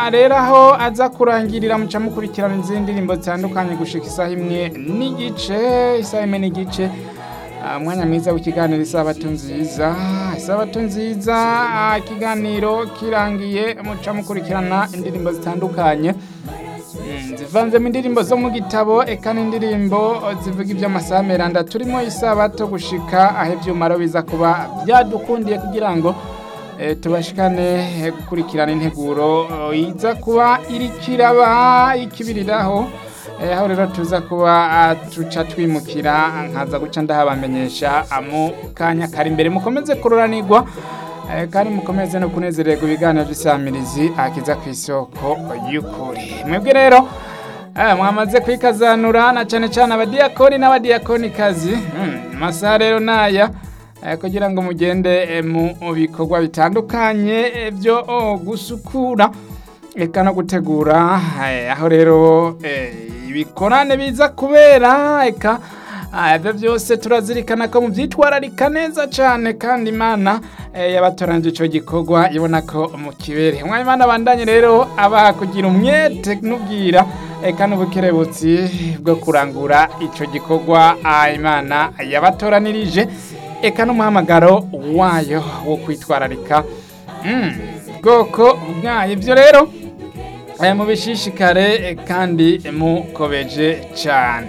rero aho aza kurangirira muca mukurikirana izindi ndirimbo zitandukanye gushika isaha imwe n'igice isaha imwe n'igice Ah, umwanya mwiza w'ikiganiro isabato nziza isabato nziza ah, ikiganiro kirangiye muca mukurikirana indirimbo zitandukanye Mm, zivanzemo indirimbo zo mu gitabo eka n'indirimbo zivuga iby'amasaha meranda turimo isabato gushika aho ibyumaro biza kuba byadukundiye kugira ngo eh, tubashikane eh, gukurikirana integuro eh, iza kuba irikiraba ikibiriraho Eh, aho rero tuza kuba ah, tuca twimukira nkaza guca ndahabamenyesha ah, mu kanya kari imbere mukomeze kururanirwa eh, kandi mukomeze no kunezererwa ibiganiro by'isamirizi akiza ku isoko y'ukuri mwebwe rero eh, mwamaze kwikazanura na cyane cyane abadiyakoni n'abadiyakonikazi mm, amasaha rero naya eh, kugira ngo mugende eh, mu bikorwa bitandukanye eh, byo oh, gusukura eka no gutegura eh, aho rero eh, ibikorane biza kubera eka ah, ibyo byose turazirikana ko mubyitwararika neza cyane kandi imana eh, yabatoranyije icyo gikorwa ibona ko mu kibere umwanya imana abandanye rero abaha kugira umwete n'ubwira eka n'ubukerebutsi bwo kurangura icyo gikorwa ah, imana yabatoranirije eka n'umuhamagaro wayo wo kwitwararika Mm, bwoko bwayo ibyo rero eh, mubishishikare eh, kandi mukobeje cyane